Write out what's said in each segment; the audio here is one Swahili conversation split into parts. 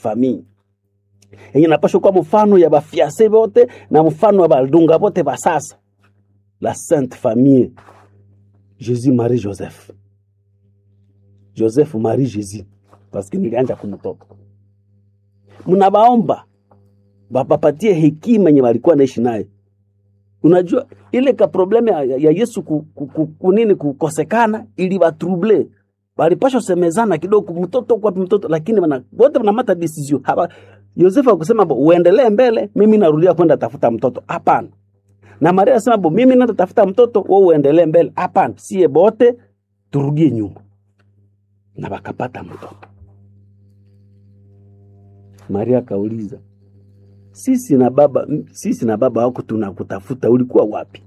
famille yenye napashwa kuwa mfano ya bafiase bote na mfano ya balunga bote basasa la sainte famille jésus marie joseph joseph marie jésus paske nilianja kumtoka mnabaomba bapapatie hekima yenye walikuwa naishi naye unajua ile ka probleme ya, ya yesu ku, ku, ku, kunini kukosekana ilibatrouble balipashwa semezana kidogo mtoto kwa mtoto lakini wana, wote wanamata decision hapa yosefu akusema bo uendelee mbele mimi narudia kwenda tafuta mtoto hapana na maria asema bo mimi nenda tafuta mtoto wewe uendelee mbele hapana sie bote turudie nyuma na wakapata mtoto maria akauliza sisi na baba sisi na baba wako tunakutafuta ulikuwa wapi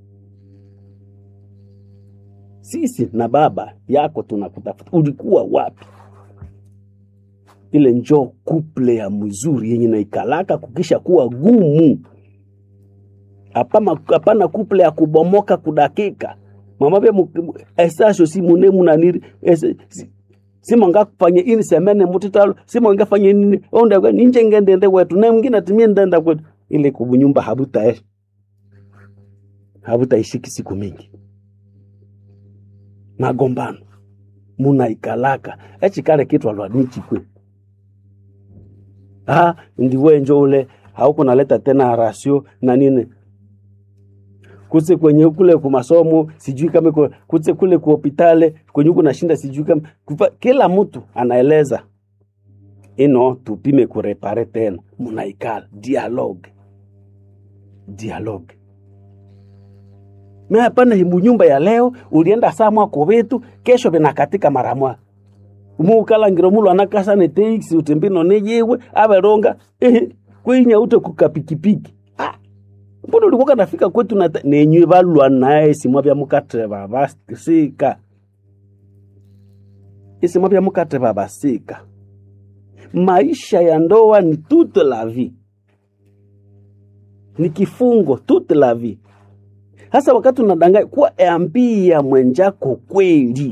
sisi na baba yako tunakutafuta ulikuwa wapi ile njo kuple ya mzuri yenye naikalaka kukisha kuwa gumu hapana hapana kuple ya kubomoka kudakika mamavye esasho si munemu naniri ese- si- simonga kufanya ini semene mutitalo simonga fanya nini onda ninje ngendende wetu na mwingine atimie ndenda kwetu ile kubunyumba habuta habutaishiki siku mingi magombano munaikalaka echikale kitu alwanichikwe ah ndiwe njo ule hauko naleta tena rasio na nini kuse kwenye kule kumasomo sijui kama iko- kuse kule ku hospitali kwenye huko nashinda sijui kama kufa, kila mtu anaeleza ino tupime kurepare tena munaikala dialogue dialogue me hapana himbu nyumba ya leo ulienda saa mwako wetu kesho vinakatika mara mwa muukalangiro mulo anakasa ne teiksi utembino neyewe averonga ehe kwinya ute kukapikipiki ah mbona ulikuwa kanafika kwetu na nenywe balwa naye simwa bya mukateba basika isimwa bya mukateba basika maisha ya ndoa ni toute la vie ni kifungo toute la vie hasa wakati unadanganya kuwa ambia mwenjako kweli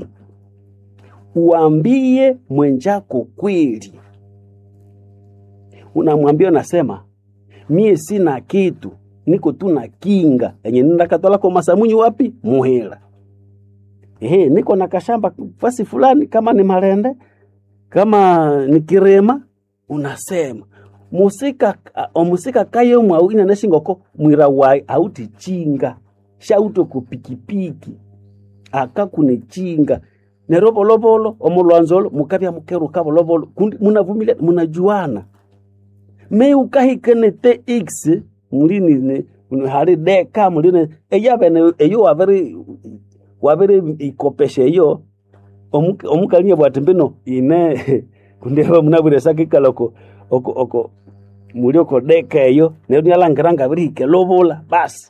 uambie mwenjako kweli unamwambia unasema mie sina kitu niko tu na kinga yenye nindakatwala kwa masamunyi wapi muhela ehe niko na kashamba fasi fulani kama ni malende kama ni kirema unasema musika omusika kayo mwawina neshingoko mwira wai auti chinga shauto kupikipiki akakunichinga nerovolobolo omulwanzolo mukavya mukeruka volovolo kundi munavumilia munajuana me ukahikene te x mulini hali deka mulini eyavene eyo wavere wavere ikopesha eyo omu- omukalinya bwati mbino ine kundeva munavwiresa kikala oko oko oko muli oko deka eyo neyo nialangiranga virihike lovola basi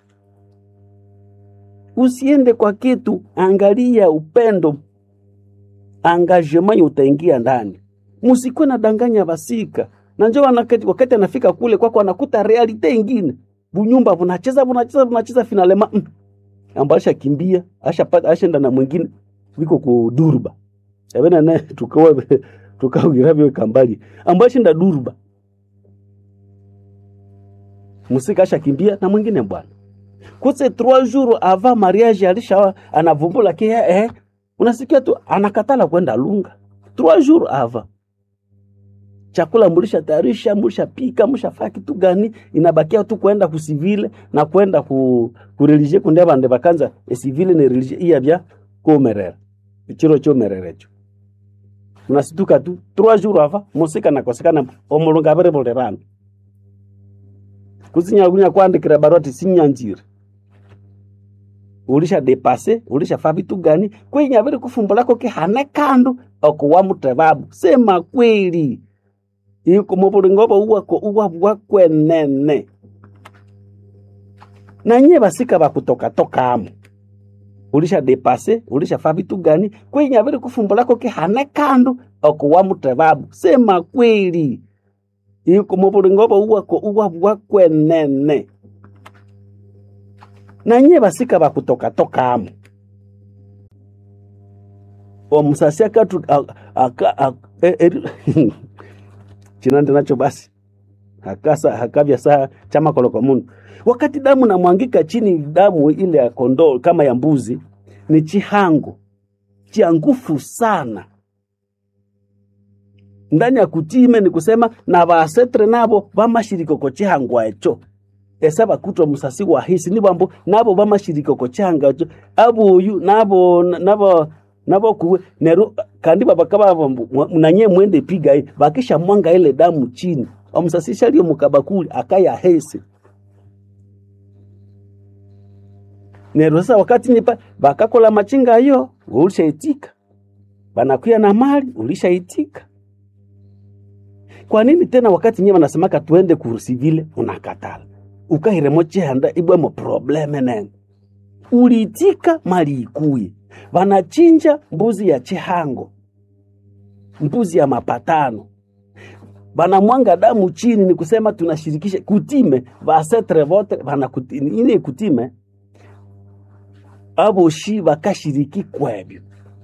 usiende kwa kitu angalia upendo engagement utaingia ndani musikwe na danganya basika na njo wanakati- wakati anafika kule kwako anakuta realite ingine bunyumba bunacheza bunacheza bunacheza finalema mm. amba ashakimbia ashapata ashenda na mwingine wiko ku durba avena naye tukawa tukawirabyo kambali amba ashinda durba musika ashakimbia na mwingine bwana kuse trois jours avant mariage alisha anavumbula kia eh, unasikia tu anakatala kwenda lunga trois jours avant chakula mulisha tayarisha mulisha pika mushafaa kitu gani inabakia tu kwenda kusivile na kwenda ku kureligie kunde bande bakanza esivile ne religie iya bya komerera ichiro chomererecho unasituka tu trois jours avant musika nakosekana omulunga abere bolerana kusinyakunya kwandikira barua ati sinyanjire ulisha depase ulisha fa vitu gani kwenye aviri kufumbulako kihane kandu okuwa mutebabu sema kweli iko mubulingobo uwako uwa bwakwenene nanye basika bakutokatokamo ulisha depase ulisha fa vitu gani kwenye aviri kufumbulako kihane kandu okuwa mutebabu sema kweli iko mubulingobo uwako uwa bwakwenene nanye basika bakutokatokamo omusasi akatu aka- ak- e- eri- chinande nacho basi hakasa hakavya saa chama koloko mundu wakati damu namwangika chini damu ile ya kondoo kama ya mbuzi ni chihango chia ngufu sana ndani ya kutime ni kusema na basetre nabo bamashirikoko chihangwa echo ese bakutwa musasi wa hisi ni bambo nabo bamashirikoko chihanga echo abuyu nabo nabo nabo kuwe neru kandi babakaba nanye mwende piga hii bakisha mwanga ile damu chini omusasisha liyo mukabakuli akaya hese nero sasa wakati nipa bakakola machinga yo ulishaitika banakuya na mali ulishaitika kwa nini tena wakati nyewe wanasemaka tuende kurusivile unakatala ukahiremo chihanda ibwemo probleme nene uliitika mali ikuye vanachinja mbuzi ya chihango mbuzi ya mapatano vanamwanga damu chini ni kusema tunashirikisha kutime vasetre vote vana ine kutime avoshi vakashiriki kwebyo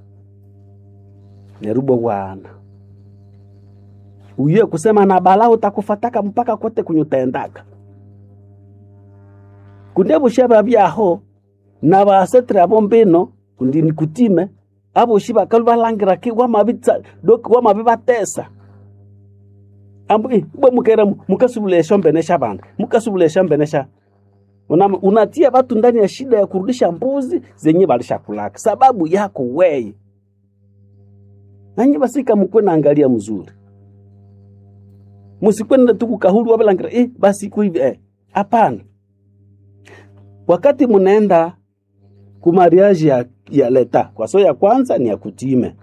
nerubo wana uye kusema na bala utakufataka mpaka kote kunyutendaka kunde voshi vavyaho na vasetre avo mbino kundi nikutime avoshi vakalu valangira ki wamavitsa doki wamavi vatesa ambu eh, bwe mukera mukasubulesha mbenesha vandu mukasubulesha mbenesha una, unatia watu ndani ya shida ya kurudisha mbuzi zenye walishakulaka sababu yako weye nanyi basika mukwe naangalia mzuri musikwenda tu kukahulu wabalangira eh, basi iko hivi eh. Hapana, wakati munaenda kumariaji ya, ya leta kwa so ya kwanza ni ya kutime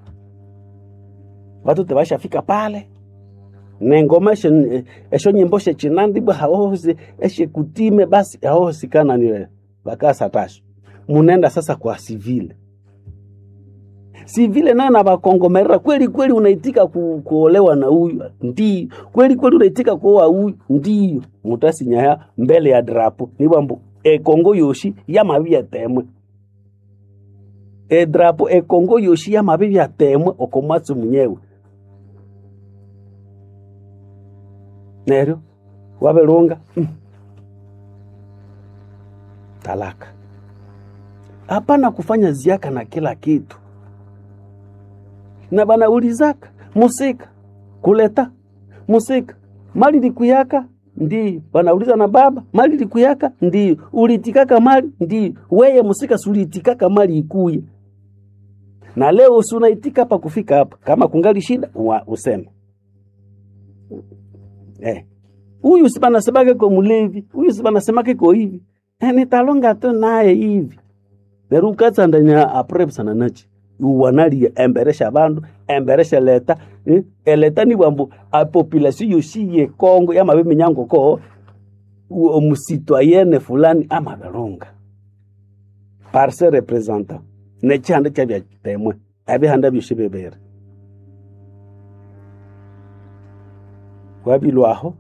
watu tebashafika pale nengoma esho, esho nyimbo shechinandibwa haohosi eshe kutime basi haohosikana niwe bakasatasho munenda sasa kwa sivile sivile nayo na bakongomerera kweli kweli unaitika ku, kuolewa na huyu ndio kweli kweli unaitika kuoa huyu ndio mutasinyaya mbele ya drapo nibwambu ekongo yoshi yamabi yatemwe edrapo ekongo yoshi yamabi yatemwe okomwatsi munyewe neryo wabelunga mm. talaka hapana kufanya ziaka na kila kitu na banaulizaka musika kuleta musika mali likuyaka ndiyo banauliza na baba mali likuyaka ndiyo ulitikaka mali ndiyo weye musika suliitikaka mali ikuye na leo usunaitika hapa kufika hapa kama kungali shida wa useme eh huyu si banasemake ko mulevi huyu si banasemake ko hivi eh, nitalonga tu naye hivi nerukatsandanya aprepsana nachi uwanalia emberesha bandu emberesha leta eh? eleta ni bwambu apopulation yosi ye Kongo yamabe minyango ko omusitwayene fulani amabelunga par se representant nechihanda chabya temwe abihanda byoshi bebere wabilwaho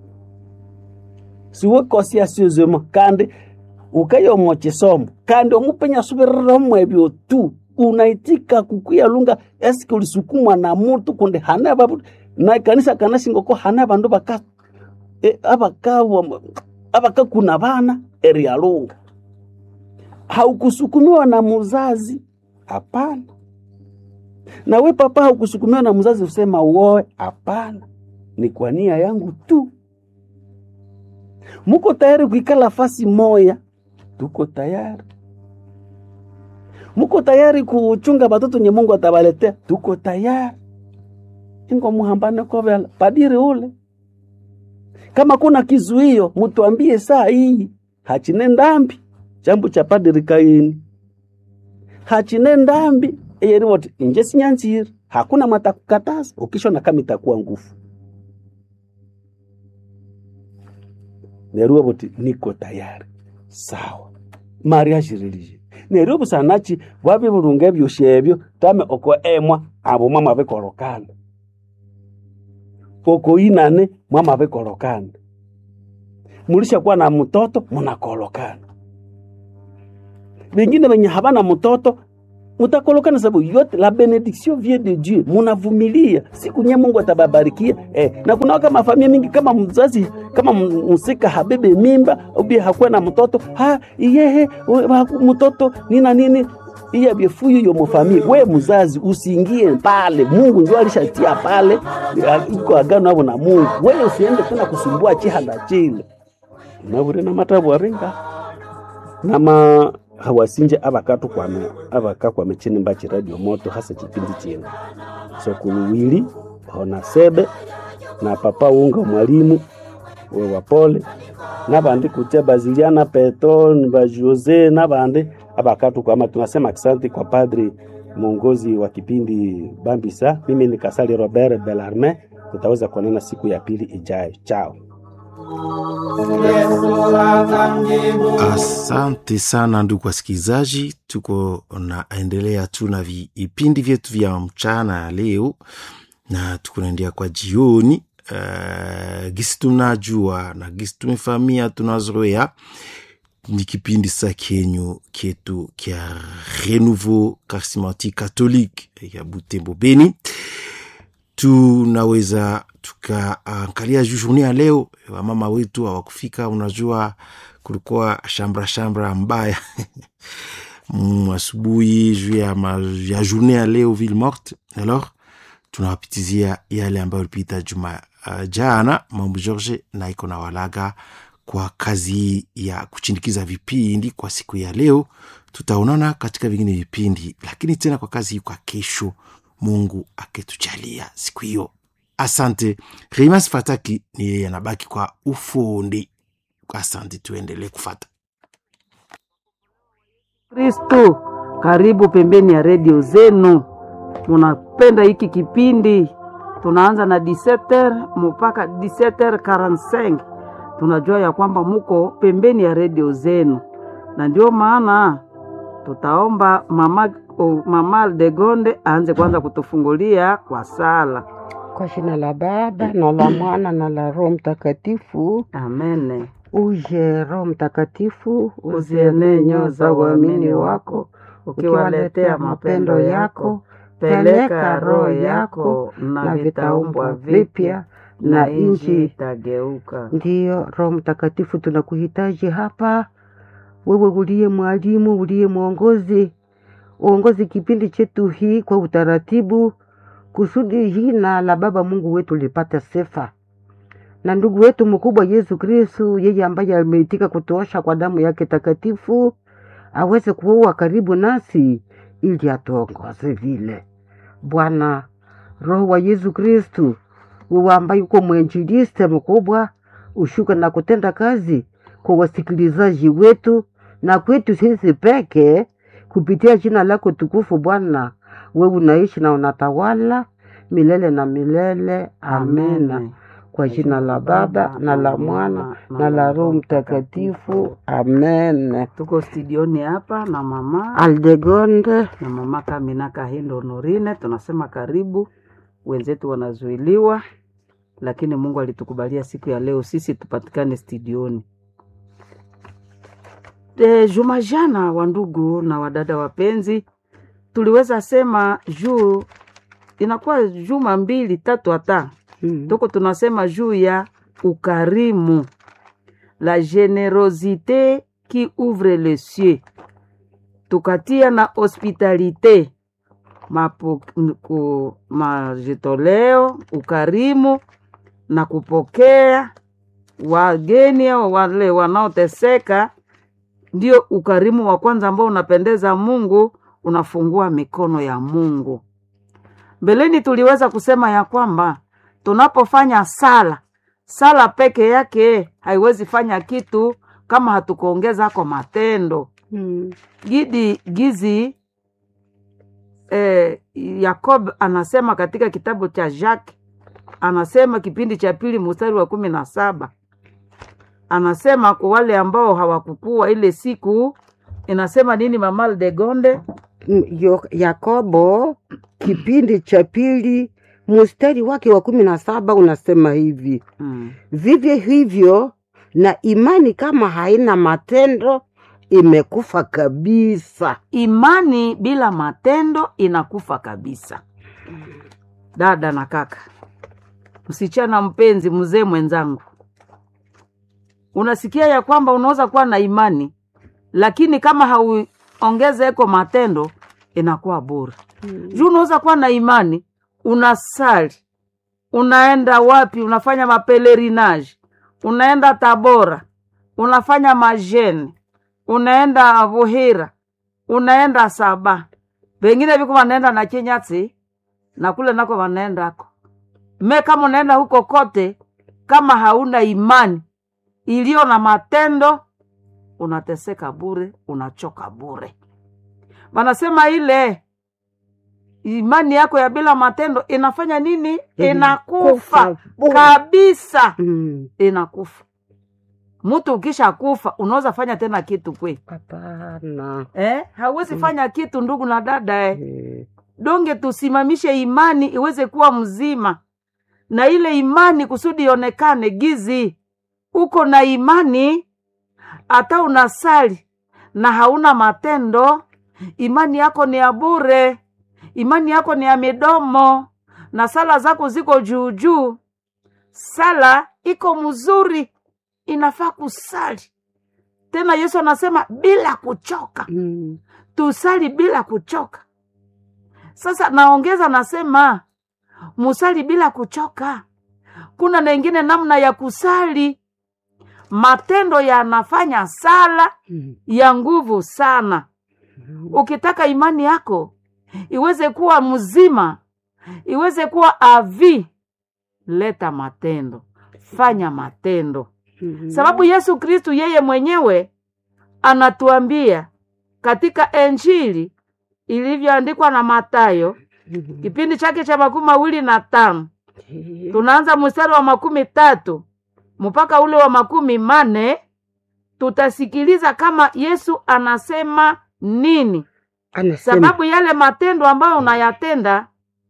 siwe kosi yasiozemo kandi ukayomo chisomo kandi omupenya subiriramu ebyo tu unaitika kukuyalunga eske ulisukumwa na mutu kundi hana babu na kanisa kanashingoko hana bandu baka e, abaka abaka kuna bana erialunga haukusukumiwa na muzazi hapana na we papa haukusukumiwa na mzazi usema uoe hapana ni kwa nia yangu tu muko tayari kuikala fasi moya tuko tayari muko tayari kuchunga batoto nye Mungu atabaletea, tuko tayari. Ingo muhambane kovela padiri ule, kama kuna kizuio mutuambie saa hii, hachine ndambi chambu cha padiri Kaini, hachine ndambi eyeri wote inje sinyanziri, hakuna matakukataza ukishona kama itakuwa ngufu neruwa boti niko tayari sawa mariage religieux neryo busanachi bwabibulunga ebyosi ebyo tame oko emwa abo mwamabikolokana oko inane mwamabikolokana mulishakuwa na mtoto munakolokana bengine benye habana mtoto mutakolokana sababu yote la benediction vient de Dieu, munavumilia siku nye Mungu atababarikia eh. Na kuna waka mafamilia mingi kama mzazi kama msika habebe mimba ubi hakuwa na mtoto ha iyehe mtoto nina nini iya byefuyu yo mufamili we mzazi usiingie pale, Mungu ndio alishatia pale, iko agano hapo na Mungu. Wewe usiende tena kusumbua chihanda chile nabure na matabu aringa nama hawasinje abakatu kwame abaka kwame chini mbachi radio moto hasa chipindi chino sokuluwili ona sebe na papa unga mwalimu we wapole nabandi kutia baziliana peto ba Jose nabandi abakatu kwama tunasema asante kwa padri mwongozi wa kipindi Bambisa. Mimi ni Kasali Robert Belarme, tutaweza kuonana siku ya pili ijayo. Chao. Asante sana ndugu wasikilizaji, tuko naendelea tu na vipindi vyetu vya mchana ya leo na tukunaendea kwa jioni. Uh, gisi tunajua na gisi tumefamia tunazoea ni kipindi sa kenyu ketu kya Renouveau Charismatique Catholique ya Butembo Beni. Tunaweza tukaangalia juu journée ya leo, wamama wetu hawakufika. Unajua kulikuwa shambra shambra mbaya asubuhi juu ya, ya journée ya leo ville morte. Alors tunawapitizia yale ambayo ilipita juma uh, jana. Mambo George na iko na walaga kwa kazi ya kuchindikiza vipindi kwa siku ya leo. Tutaonana katika vingine vipindi, lakini tena kwa kazi hii kwa kesho, Mungu akitujalia siku hiyo. Asante. Rimas Fataki ni yeye anabaki kwa ufundi. Asante, tuendelee kufata Kristo. Karibu pembeni ya redio zenu, munapenda hiki kipindi. Tunaanza na 17h mpaka 17h45 tunajua ya kwamba muko pembeni ya redio zenu, na ndio maana tutaomba mama, oh, mama Degonde aanze kwanza kutufungulia kwa sala. Kwa jina la Baba na la Mwana na la Roho Mtakatifu, Amene. uje Roho Mtakatifu, Uzienee nyoyo za uamini wako, ukiwaletea mapendo yako, peleka roho yako, na vitaumbwa vipya na nchi itageuka. Ndiyo Roho Mtakatifu, tunakuhitaji hapa, wewe uliye mwalimu, uliye mwongozi, uongozi kipindi chetu hii kwa utaratibu, kusudi hii na la Baba Mungu wetu lipate sifa na ndugu wetu mkubwa Yesu Kristu, yeye ambaye ameitika kutuosha kwa damu yake takatifu, aweze kuwa karibu nasi ili atuongoze vile. Bwana Roho wa Yesu Kristu, wewe ambaye uko mwenjiliste mkubwa, ushuka na kutenda kazi kwa wasikilizaji wetu na kwetu sisi peke, kupitia jina lako tukufu. Bwana, wewe unaishi na unatawala milele na milele. Amena. Amen. Kwa jina la Baba na la Mwana na la Roho Mtakatifu. Amen. Tuko studioni hapa na mama Aldegonde, na mama Kamina Kahindo Norine, tunasema karibu. Wenzetu wanazuiliwa, lakini Mungu alitukubalia siku ya leo sisi tupatikane studioni. E, juma jana, wandugu na wadada wapenzi, tuliweza sema juu inakuwa juma mbili tatu hata Mm. tuko tunasema juu ya ukarimu, la generosite qui ouvre les cieux, tukatia na hospitalite mapo, ku, majitoleo, ukarimu na kupokea wageni au wale wanaoteseka, ndio ukarimu wa kwanza ambao unapendeza Mungu, unafungua mikono ya Mungu. Mbeleni tuliweza kusema ya kwamba tunapofanya sala, sala peke yake haiwezi fanya kitu kama hatukuongeza kwa matendo Mm. gidi gizi eh, Yakob anasema katika kitabu cha Jacques, anasema kipindi cha pili mstari wa kumi na saba anasema kwa wale ambao hawakukua ile siku, inasema nini mama de Gonde? Mm, Yo- Yakobo kipindi cha pili mstari wake wa kumi na saba unasema hivi: mm. vivyo hivyo na imani kama haina matendo imekufa kabisa imani bila matendo inakufa kabisa dada na kaka msichana mpenzi mzee mwenzangu unasikia ya kwamba unaweza kuwa na imani lakini kama hauongezeko matendo inakuwa bure juu unaweza kuwa na imani unasali unaenda wapi unafanya mapelerinage unaenda tabora unafanya majene unaenda vuhira unaenda saba vengine viko wanaenda na chinyatsi na kule nako wanaendako me kama unaenda huko kote kama hauna imani iliyo na matendo unateseka bure unachoka bure wanasema ile imani yako ya bila matendo inafanya nini inakufa bure. kabisa Mm. inakufa mtu ukisha kufa unaweza fanya tena kitu kwe hapana eh? hauwezi fanya kitu ndugu na dada eh? Eh, donge tusimamishe imani iweze kuwa mzima na ile imani kusudi ionekane gizi uko na imani hata unasali na hauna matendo imani yako ni ya bure imani yako ni ya midomo na sala zako ziko juu juu sala iko mzuri inafaa kusali tena yesu anasema bila kuchoka mm. tusali bila kuchoka sasa naongeza nasema musali bila kuchoka kuna nengine namna ya kusali matendo yanafanya sala Mm. ya nguvu sana ukitaka imani yako iweze kuwa mzima iweze kuwa avi leta matendo fanya matendo Mm. sababu yesu kristu yeye mwenyewe anatuambia katika enjili ilivyoandikwa na matayo Mm. kipindi chake cha makumi mawili na tano Eh, tunaanza mstari wa makumi tatu mpaka ule wa makumi mane tutasikiliza kama yesu anasema nini anasema sababu yale matendo ambayo unayatenda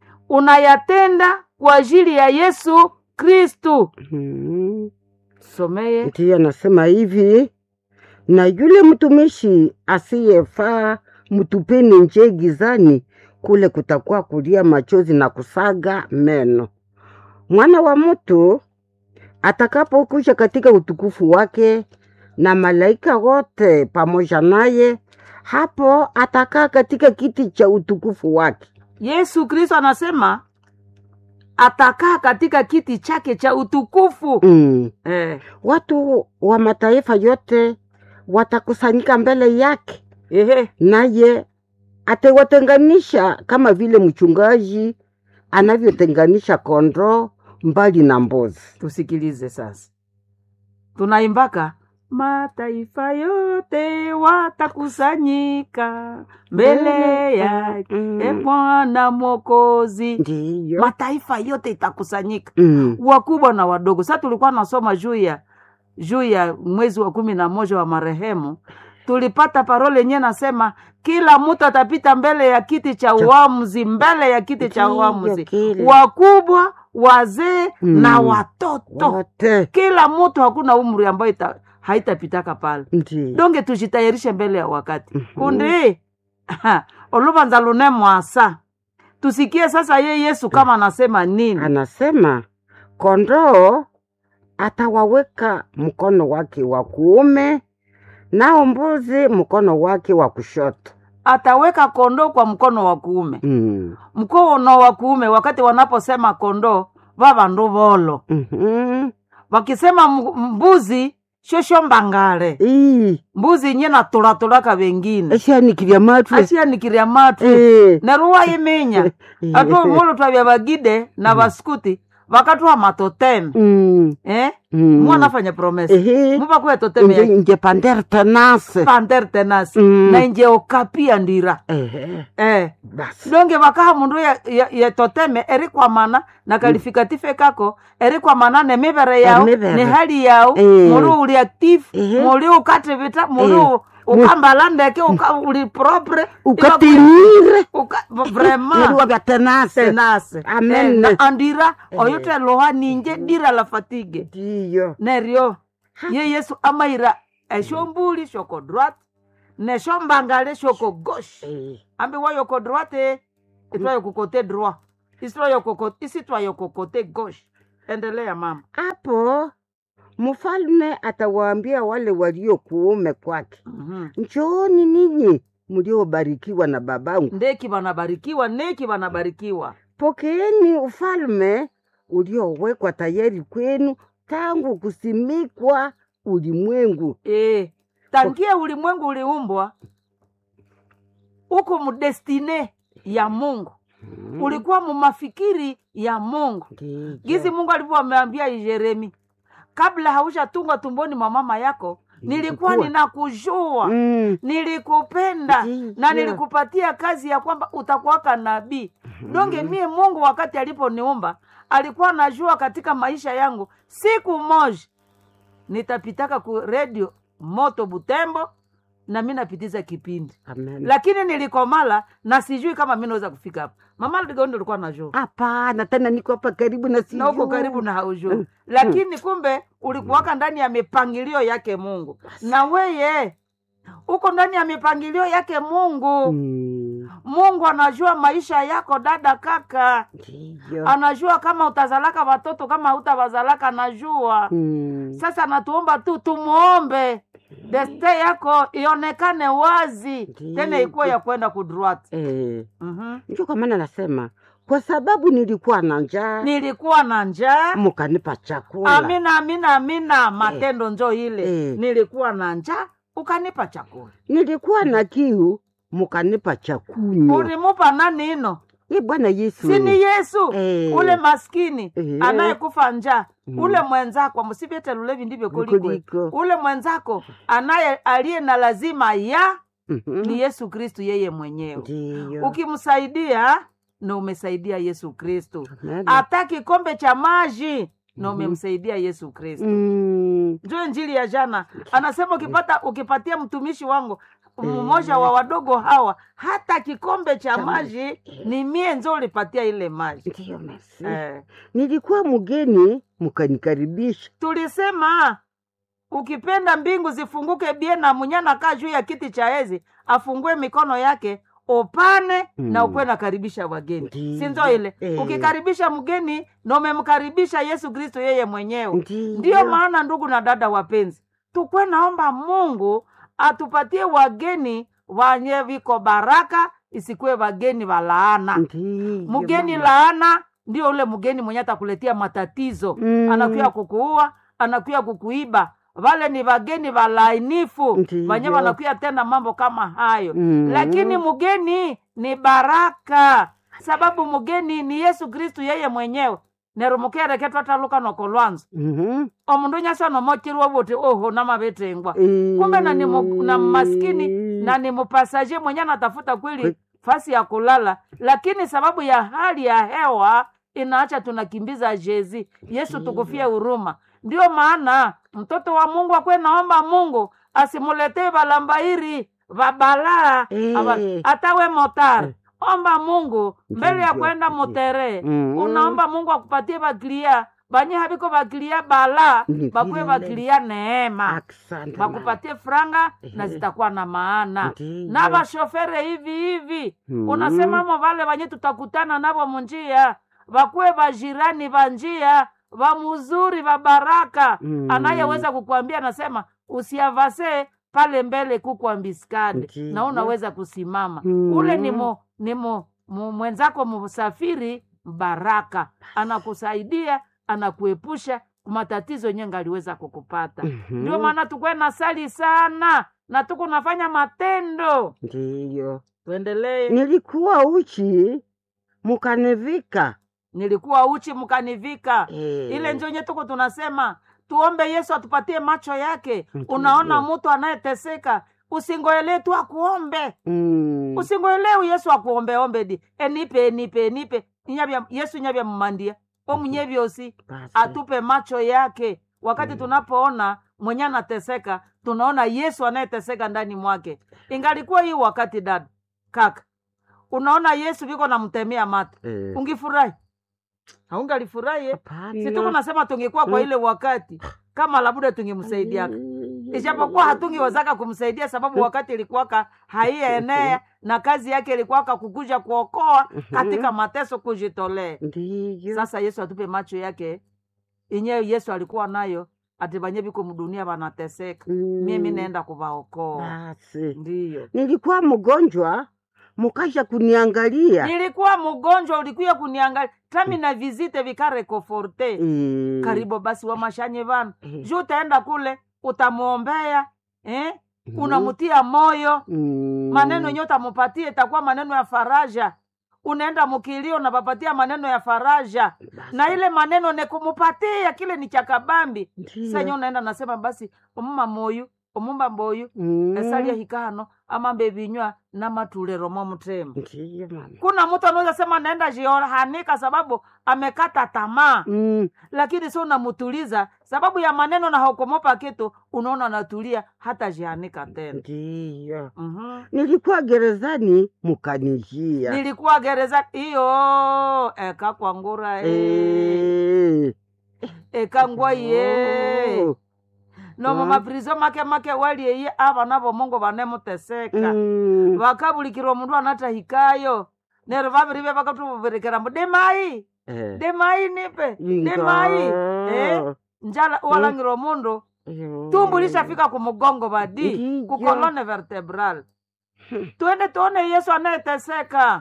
unayatenda kwa ajili ya yesu kristu Mm. someye ndiyo anasema hivi na yule mtumishi asiyefaa mtupeni nje gizani kule kutakuwa kulia machozi na kusaga meno mwana wa mtu atakapokuja katika utukufu wake na malaika wote pamoja naye hapo atakaa katika kiti cha utukufu wake yesu kristo anasema atakaa katika kiti chake cha utukufu mm. eh, watu wa mataifa yote watakusanyika mbele yake ehe, naye atawatenganisha kama vile mchungaji anavyotenganisha kondoo mbali na mbuzi. tusikilize sasa tunaimbaka mataifa yote watakusanyika mbele yake Mm. e bwana mwokozi Ndiyo. mataifa yote itakusanyika Mm. wakubwa na wadogo sa tulikuwa nasoma juu ya juu ya mwezi wa kumi na moja wa marehemu tulipata parole yenyewe nasema kila mtu atapita mbele ya kiti cha uamuzi mbele ya kiti cha Ndiyo, uamuzi kile. wakubwa wazee Mm. na watoto Wote. kila mtu hakuna umri ambayo ita, haitapitaka pale Ndiyo. donge tujitayarishe mbele ya wakati Mhm. kundi oluvanza lune mwasa tusikie sasa ye yesu kama anasema nini Anasema kondoo atawaweka mkono wake wa kuume, nao mbuzi mkono wake wa kushoto. ataweka kondoo kwa mkono wa kuume Mm. mkono wa kuume wakati wanaposema kondoo vavandu volo Mhm. wakisema m- mbuzi shosho mbangale Ii, mbuzi nye natulatulaka vengine eshanikirya matwe ashianikiria matu Eh. neruwa iminya atu mulu twavya vagide na vaskuti vakatwa matoteme Mm. eh? Mm. mwanafanya promesa Ehe. muvakuya toteme Nje yake nje pander tenase. panter tenasi Mm. na inje okapia ndira Ehe. eh. Basi. donge vakaha mundu ya, ya, ya toteme erikwamana na kalifikative kako erikwamana ne mivere yao Emivere. ne hali yao Eh. muli uli active Ehe. muli ukativita muli Eh. u- ukambala ndeke uka, uli propre Ukatinyire. uka, vraiment Neriwa vya tenase. tenase Amen. Eh, na andira Eh. oyote loha ninje dira la fatigue Ndiyo. neryo ye yesu amaira eshombuli shoko droite nesho mbangale shoko gauche Eh, ambi wayoko droite itwayo kote droit isitwayo koko- isitwayo kote gauche endelea mama hapo mfalme atawaambia wale walio kuume kwake, Mhm. njooni ninyi mliobarikiwa na babangu, ndeki wanabarikiwa neki wanabarikiwa pokeeni ufalme uliowekwa tayari kwenu tangu kusimikwa ulimwengu. e, tangia ulimwengu uliumbwa uko mudestine ya mungu ulikuwa mumafikiri ya mungu Ndiyo. gizi mungu alivyoameambia yeremi kabla haushatungwa tumboni mwa mama yako nilikuwa Nilikuwa. ninakujua Mm, nilikupenda Ndiyo. na nilikupatia kazi ya kwamba utakuwaka nabii donge mie mungu wakati aliponiumba alikuwa najua katika maisha yangu siku moja nitapitaka ku redio moto butembo na mi napitiza kipindi amen. lakini nilikomala na sijui kama mi naweza kufika hapa mama ligondo ulikuwa najua Hapana, tena niko hapa karibu na na uko sijui. karibu na haujui lakini kumbe ulikuwaka ndani ya mipangilio yake mungu na weye uko ndani ya mipangilio yake mungu Mm, mungu anajua maisha yako dada kaka ndiyo. anajua kama utazalaka watoto kama hautawazalaka anajua Mm, sasa natuomba tu tumuombe deste yako ionekane wazi Ndiyo. tena ikuwe ya kwenda kudruat eh, mm-hmm. ndio kwa maana nasema kwa sababu nilikuwa na njaa nilikuwa na njaa mukanipa chakula. amina amina amina matendo njo ile Eh. nilikuwa na njaa ukanipa chakula Nilikuwa na kiu mukanipa chakunywa. ulimupa nani ino Ye Bwana Yesu. sini yesu Eh. ule maskini Eh. anayekufa njaa Mm. ule mwenzako msivete lulevi ndivyo kuliko Kuliko. ule mwenzako anaye aliye na lazima ya Mhm. ni yesu kristu yeye mwenyewe Ndiyo. ukimsaidia na umesaidia yesu kristu Amen. hata kikombe cha maji na umemsaidia yesu kristu Mm, njo njili ya jana anasema ukipata ukipatia mtumishi wangu mmoja wa wadogo hawa hata kikombe cha maji ni mie njo ulipatia ile maji Ndiyo, merci. eh. Nilikuwa mgeni mukanikaribisha. tulisema ukipenda mbingu zifunguke bie na munyana kaa juu ya kiti cha ezi afungue mikono yake upane Mm. na ukuwe nakaribisha wageni Ndiyo. sinzo ile Eh. ukikaribisha mgeni na umemkaribisha yesu kristo yeye mwenyewe Ndiyo. ndiyo maana ndugu na dada wapenzi tukwe naomba mungu atupatie wageni wanye viko baraka isikuwe wageni wa laana Ndiyo, mgeni mama. laana ndio ule mgeni mwenye atakuletea matatizo Mm. anakuya kukuua anakuya kukuiba wale ni wageni walainifu Ndiyo. wenye wanakuya tena mambo kama hayo Mm. lakini mgeni ni baraka sababu mgeni ni yesu kristu yeye mwenyewe nerumukereketwataluka nokolwanza Mhm. omundu nyasa nomokirwa wote oho namavitengwa Eh. kumbe na ni mu- na maskini na ni mupasaje mwenye anatafuta kweli Kwe- fasi ya kulala lakini sababu ya hali ya hewa inaacha tunakimbiza jezi yesu tukufie huruma ndio maana mtoto wa mungu akwe naomba mungu asimuletee valambairi vabalaa Eh. ava- atawe motar omba mungu mbele ya Ndiyo. kwenda mutere Mhm. unaomba mungu akupatie vakilia banye haviko vakilia bala Ni bakuwe vile. vakilia neema Asante, mama. bakupatie franga na Ehe. zitakuwa na maana Ndiyo. na vashofere hivi hivi Mhm. unasemamo vale vanye tutakutana navo munjia vakuwe vajirani va njia va muzuri va baraka Mhm. anayeweza kukuambia anasema usiavase pale mbele kukwa mbiskade Ndiyo. na unaweza kusimama Mhm. ule ni mo, ni mo, mu, mwenzako msafiri baraka anakusaidia anakuepusha matatizo yenye ngaliweza kukupata Mhm. ndio maana tukwe na sali sana na tuko nafanya matendo Ndiyo. tuendelee Nilikuwa uchi mukanivika. nilikuwa uchi mkanivika Eh. ile njonye tuko tunasema tuombe yesu atupatie macho yake Ndiyo. unaona mtu anayeteseka usingoelee tu akuombe Mm. usingoelewi yesu akuombeombe di enipe enipe enipe inyavya yesu inyavya mmandia omunye vyosi Basi. atupe macho yake wakati tunapoona mwenye anateseka tunaona yesu anayeteseka ndani mwake ingalikuwa hii wakati dada kaka unaona yesu viko namtemea mata Eh. ungifurahi haungalifurahi eh? Hapana. si tuko nasema tungekuwa kwa Mm. ile wakati kama labuda tungemsaidiaka Mm. ijapokuwa hatungiwezaka kumsaidia sababu wakati ilikuwaka haienea na kazi yake ilikuwaka kukuja kuokoa katika mateso kujitolea ndiyo sasa yesu atupe macho yake inyewe yesu alikuwa nayo ati banye biko mdunia banateseka Mm. mimi naenda kuvaokoa basi ndiyo nilikuwa mgonjwa mukasha kuniangalia nilikuwa mgonjwa ulikuya kuniangalia tami na vizite vikarekoforte Eh, karibu basi wamashanye vana eh, juu utaenda kule utamwombea eh? mhm, unamutia moyo mm, maneno yenye utamupatia itakuwa maneno ya faraja unaenda mukilio unapapatia maneno ya faraja basi, na ile maneno nekumupatia kile ni cha kabambi ndiyo, senye unaenda nasema basi omuma moyu omumba mboyu mm, esalia hikano amambe vinywa namatulero mo mutema ndiyo mama kuna mtu anaweza sema naenda jiohanika sababu amekata tamaa Mm, lakini sio unamutuliza sababu ya maneno na hokomopa kitu unaona anatulia hata jianika tena ndiyo mm nilikuwa gerezani mukanijia nilikuwa gereza hiyo eka kwangura e. Eh, eka ngwaye oh, nomo Mm. maprizo make make walieye avana vomongo vanemuteseka mm, vakabulikirwa mundu anatahikayo nero vavirive vakatuvuvirekera mbu demai eh, demai nipe inga, demai eh, njala walangirwa mundu yo, tumbu lishafika kumugongo vadi Ndiyo. kukolone vertebral twende tuone yesu anayeteseka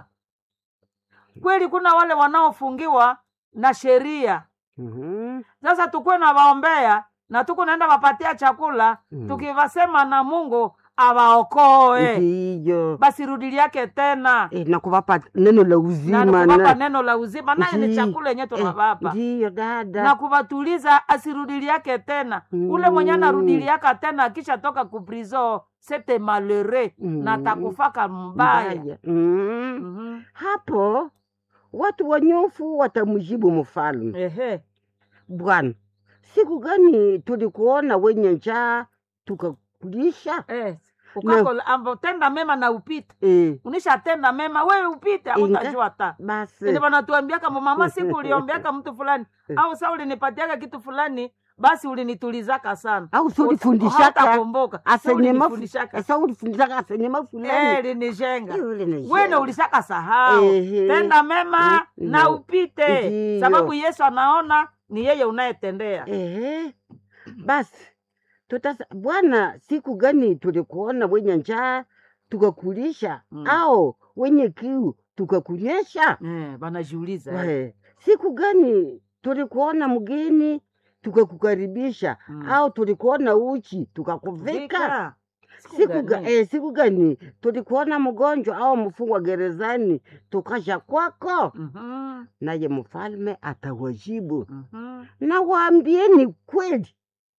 kweli kuna wale wanaofungiwa na sheria Mhm, sasa tukuwe na waombea na tuku naenda wapatia chakula Mm. tukivasema na mungu awaokoe ndiyo basi rudili yake tena Eh, na kuvapa neno la na uzima kuvapa na neno la uzima naye ni Ndi- chakula yenye eh, tunavapa ndiyo na dada kuwatuliza asirudili yake tena ule mwenye Mm. anarudili yaka tena akisha toka kuprizo sete malere Mm. na takufaka mbaya mbaya mm. Mhm. hapo watu wanyofu watamjibu mfalme ehe bwana siku gani tulikuona wenye njaa tukakulisha eh. ukakola ambo tenda mema na upite eh, unishatenda mema wewe upite Inga. autajua ta basi Ndi wanatuambiaka mama siku uliombeaka mtu fulani au sa ulinipatiaka kitu fulani basi ulinitulizaka sana au si ulifundishaka Hautakumbuka. Sa asenyema ulinifundishaka. sa ulifundishaka asenyema Eh, fulani linijenga Eh, ule ni wene jenga. ulishaka sahau Ehe. tenda mema Mm, na na- upite Ndiyo. sababu yesu anaona ni yeye unayetendea Ehe. Basi tutasa bwana, siku gani tulikuona wenye njaa tukakulisha, Mm. au wenye kiu tukakunyesha? eh, banajiuliza eh. Eh, siku gani tulikuona mgeni tukakukaribisha, Mm. au tulikuona uchi tukakuvika? Vika. Siku, ga, gani? eh, siku gani tulikuona mgonjwa au mfungwa gerezani tukasha kwako? Mhm, Naye mfalme atawajibu mhm. na waambieni kweli,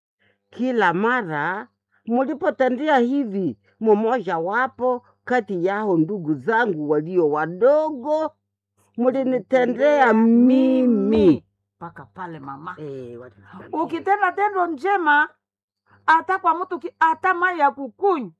kila mara mulipotendea hivi mmoja wapo kati yao ndugu zangu walio wadogo, mulinitendea mimi. mpaka pale mama Eh, walinitendea. ukitenda tendo njema hata kwa mtu ki- hata mai ya kukunywa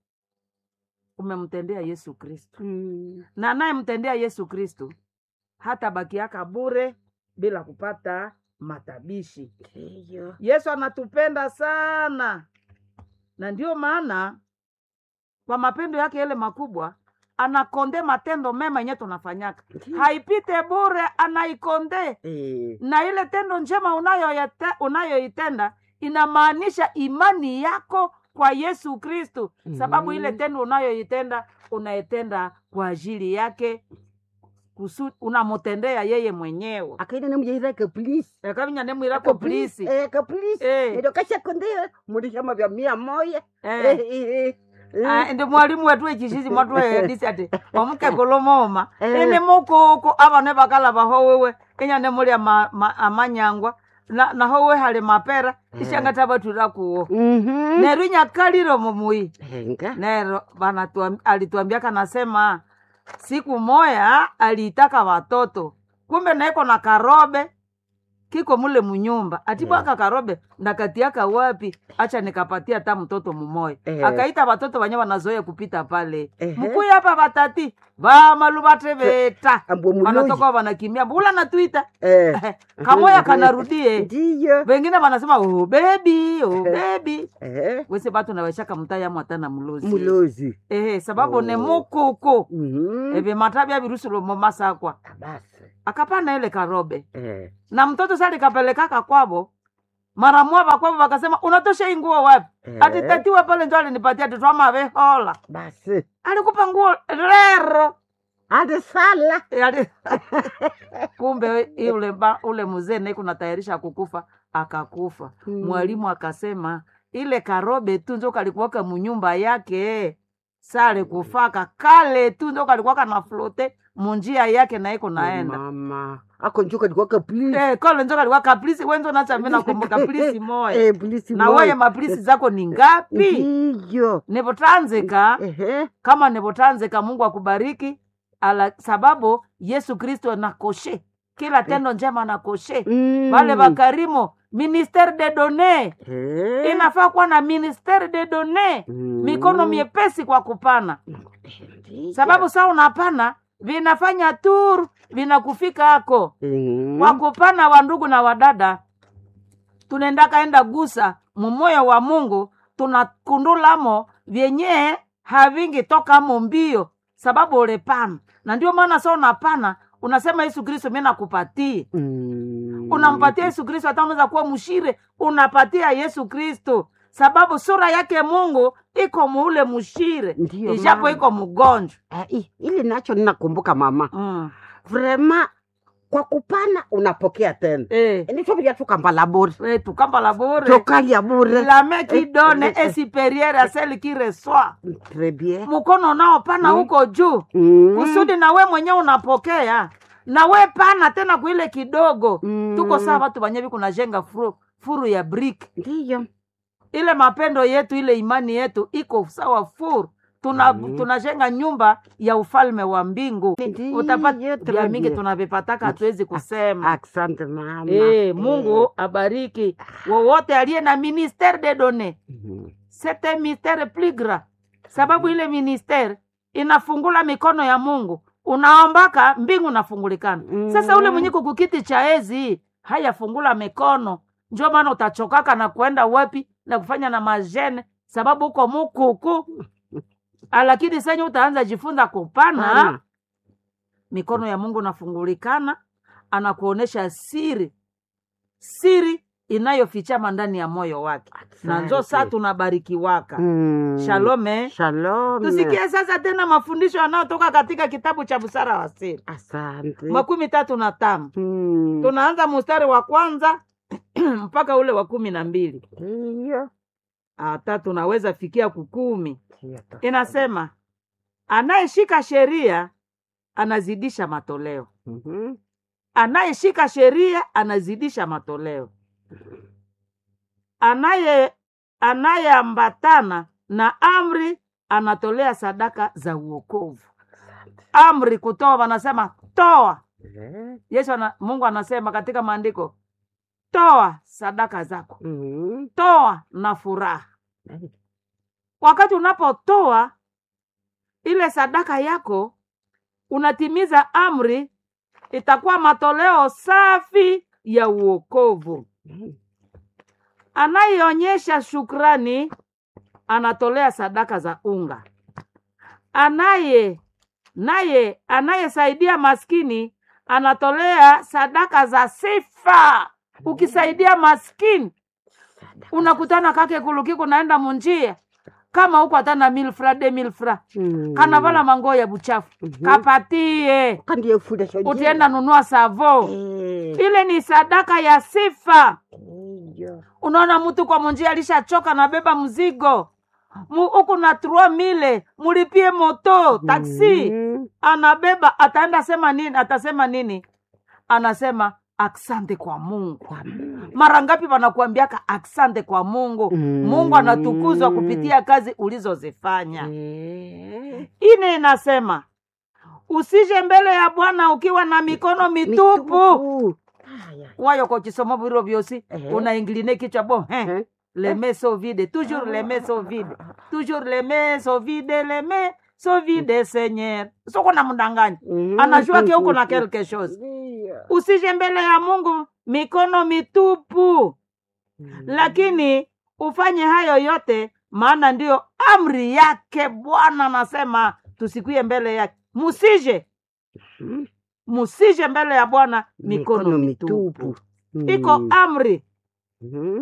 umemtendea yesu kristo Mm, na anayemtendea yesu kristo hata bakiaka bure bila kupata matabishi ndiyo. yesu anatupenda sana na ndio maana kwa mapendo yake yale makubwa anakonde matendo mema yenye tunafanyaka Ndiyo. haipite bure anaikonde Eh, na ile tendo njema unayoyete- unayoitenda inamaanisha imani yako kwa yesu kristu sababu ile Mhm. tendo unayoitenda unaitenda kwa ajili yake kusu unamutendea yeye mwenyewe akaina nemujaira kaplisi ekavinya nemwirako plisi Eh, kaplisi Eh. ndio kashakondea mulishama vya mia moya Eh. Eh, eh, eh. Ah, ndi mwalimu wetu echishishi mwatwehedisi ati omukegolomoma Eh. ini mukuku avane vakalava howewe inya nemulya ma, ma, amanyangwa na, naho we hali mapera ishangata vatura kuwo Mhm. nero inyakaliro mumui Henga. nero vanatuam- alituambiaka nasema siku moya aliitaka watoto kumbe naiko na karobe kiko mule munyumba atibwaka karobe ndakatiaka wapi acha nikapatia hata mtoto mumoya Eh. akaita watoto wenye wanazoea kupita pale Ehe. mkuyi hapa batati vamaluvate veta ambwe muloyi wanatoka wanakimbia mbula natuita eh, kamoya kanarudie ndiyo wengine wanasema oh, bebi oh, bebi eh, wese batu naweshaka mutayamo hata na mulozi mulozi ehe sababu ne Oh. mukuku Mhm. eve matabya virusulo momasakwa basi akapana ile karobe eh, na mtoto sali kapelekaka kwavo mara mwava kwavo wakasema unatosha hii nguo wapi Eh. ati tatiwa pale njo alinipatia titwamavehola basi alikupa nguo rero ade sala E, ali- kumbe i- ule, ba- ule mzee naye kunatayarisha kukufa akakufa Mm. mwalimu akasema ile karobe tu njo kalikuwaka munyumba yake sale kufaka kale tu njo kalikuwaka na flote munjia yake naiko naenda mama ako njuka likuwaka please Eh, kole njo kalikuwa kaplisi wenzo nachambe nakumbuka plisi moya eh, please na moya. weye maplisi zako ni ngapi ndiyo nivotanzika ehe kama nivotanzika mungu akubariki ala sababu yesu kristo nakoshe kila tendo njema nakoshe Mm. wale wakarimo ministere de donne Eh. inafaa kuwa na ministere de donne Mm. mikono miepesi kwa kupana Ndiyo. sababu saa unapana vinafanya tur vinakufika ako Mm. kwa kupana wa ndugu na wadada tunaenda kaenda gusa mumoyo wa mungu tunakundulamo vyenye havingi tokamo mbio sababu ulepana na ndio maana sa unapana unasema yesu kristo mi nakupatie Mm. unampatia yesu kristo hata unaweza kuwa mshire unapatia yesu kristo sababu sura yake mungu iko muule mshire Ndiyo, ijapo mama. iko mgonjwa Ah, i- ili nacho ninakumbuka mama mm. vrema kwa kupana unapokea tena eh, nitovilia tukambala bure eh, tukamba bure tokalia bure la main qui Eh, donne eh, eh. est supérieure à celle qui reçoit Très bien. mkono unaopana Mm. huko juu Mm. kusudi na we mwenyewe unapokea na we pana tena kuile kidogo Mm. tuko saa watu wanyevi kunajenga furu, furu ya brick ndiyo ile mapendo yetu ile imani yetu iko sawa furu tuna Mm. tunajenga nyumba ya ufalme wa mbingu Ndiyo, utapata très vya mingi bien. tunavipataka hatuwezi kusema asante mama Eh, mungu abariki wowote aliye na ministere de donne Mhm. c'est un mystère plus grand sababu ile ministere inafungula mikono ya mungu unaombaka mbingu nafungulikana Mm. sasa ule mwenye kukukiti cha ezi hayafungula mikono njo maana utachokaka na kwenda wapi na kufanya na majene sababu uko mukuku Ah, lakini senye utaanza jifunza kupana Pana. mikono ya mungu nafungulikana anakuonesha siri siri inayofichama ndani ya moyo wake na njo saa Asante. tunabarikiwaka Mm. shalome Shalom. tusikie sasa tena mafundisho yanayotoka katika kitabu cha busara wa siri asante makumi tatu na tano Mm. tunaanza mustari wa kwanza mpaka ule wa kumi na mbili ndiyo hata tunaweza fikia kukumi Ndiyo, to- inasema anayeshika sheria anazidisha matoleo Mhm. anayeshika sheria anazidisha matoleo anaye anayeambatana na amri anatolea sadaka za uokovu amri kutoa wanasema toa Eh. yesu ana, mungu anasema katika maandiko toa sadaka zako Mhm. toa na furaha Eh. wakati unapotoa ile sadaka yako unatimiza amri itakuwa matoleo safi ya uokovu Mhm. anayeonyesha shukrani anatolea sadaka za unga anaye naye anayesaidia maskini anatolea sadaka za sifa ukisaidia maskini unakutana kake kulukiku naenda munjia kama huko hatana milfra de milfra Mm. kanavala mango ya buchafu Mhm. kapatie kandiye fundisho jina. utienda nunua savo Eh. ile ni sadaka ya sifa Ndiyo. unaona mtu kwa munjia alishachoka nabeba mzigo Mu- huku na trua mile mulipie moto taksi Mhm. anabeba ataenda sema nini atasema nini anasema aksante kwa mungu Kwa Mungu. mara ngapi wanakuambiaka aksante kwa mungu Mm. mungu anatukuzwa kupitia kazi ulizozifanya Eh. ine inasema usije mbele ya bwana ukiwa na mikono mitupu Mitupu. ya. wayo kwa chisomo bwiro byosi Ehe. unaingiline kichwa bo he Eh. les mains sont vides toujours les mains sont vides toujours les mains sont vides les mains sont vides seigneur soko na mdanganya Mhm. anajua ke uko na quelque chose Ndio. usije mbele ya mungu mikono mitupu Mhm. lakini ufanye hayo yote maana ndiyo amri yake bwana anasema tusikwie mbele yake musije Mhm. musije mbele ya bwana mikono, mitupu mitupu. iko Mhm. amri Mhm.